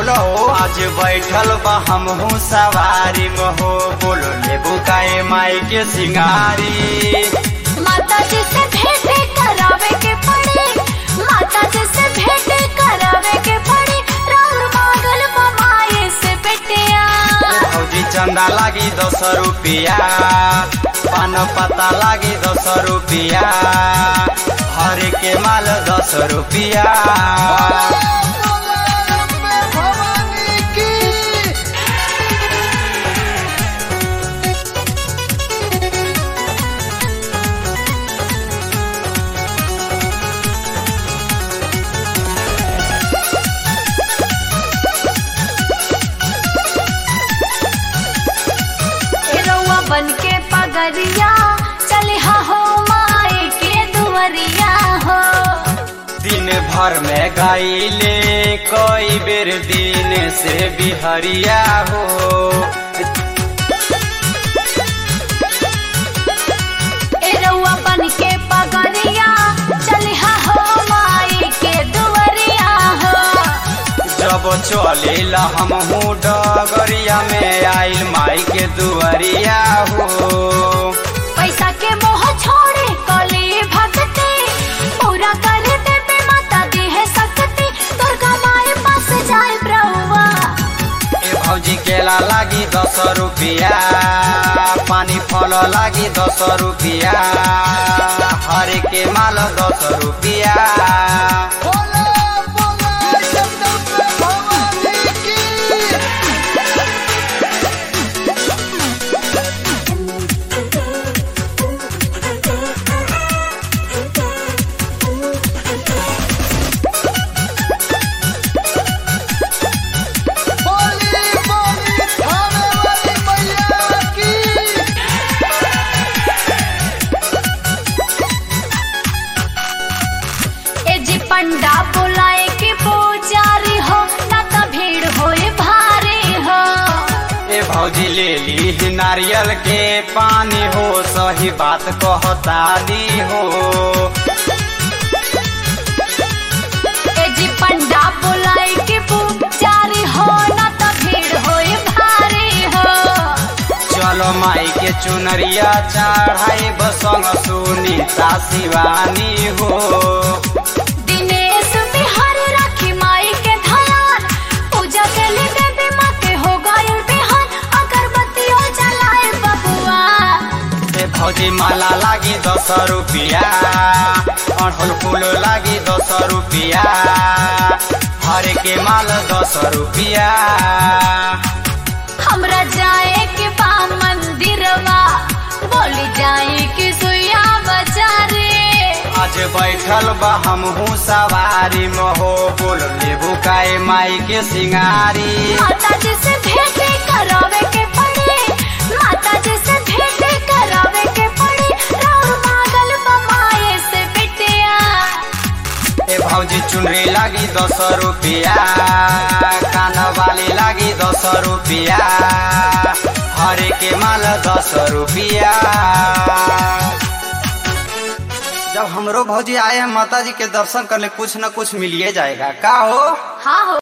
बोलो आज बैठल बा हमहू सवारी महो बोलो लेबू काए माई के सिंगारी माता जी से भेंट करावे के पड़ी माता जी से भेंट करावे के पड़ी राउर मांगल ममाए से बेटिया भौजी चंदा लागी दस रुपिया पान पता लागी दस रुपिया हर के माल दस रुपिया ए रउआ बन के पगरिया चले हा हो माए के दुवरिया हो दिन भर में गाइले कई बेर दिन से बिहरिया हो ए रउआ बन के पगरिया चले हा हो माए के दुवरिया हो जब चलेला हमहू डगरिया में आइल माई के दुआरिया हो पैसा के मोह छोड़े कली भक्ति पूरा कर देवे माता दी है शक्ति दुर्गा माए पास जाए प्रभुआ ए भौजी केला लागी दस रुपिया पानी फल लागी दस रुपिया हरे के माल दस रुपिया ए जी पंडा बुलाए के पुजारी हो ना तो भीड़ होए भारी हो ए भौजी ले ली नारियल के पानी हो सही बात कहता दी हो ए जी पंडा बुलाए के पुजारी हो ना तो भीड़ होए भारी हो चलो माई के चुनरिया चढ़ाई बसंग सुनीता शिवानी हो दिनेश बिहारी राखी माई के ध्यान पूजा के लिए देवी माँ के हो गए बिहान अगरबत्ती हो जलाए बबुआ ए भौजी माला लागी दस रुपिया अड़हुल फूल लागी दस रुपिया हरे के माल दस रुपिया हमरा जाए के बा मंदिरवा बोली जाए कि सुइया बजारे आज बैठल बा हमहू सवारी महो बोल लेबू काए माई के सिंगारी माता जी से भेंट करावे के पड़ी माता जी से भेंट करावे के पड़ी राउर मांगल बमाए से बेटिया ए भौजी चुनरी लागी दस रुपिया कान वाली लागी दस रुपिया हरे के माल दस रुपिया जब हमरो भौजी आए हैं माता जी के दर्शन करने कुछ न कुछ मिलिए जाएगा का हो हाँ हो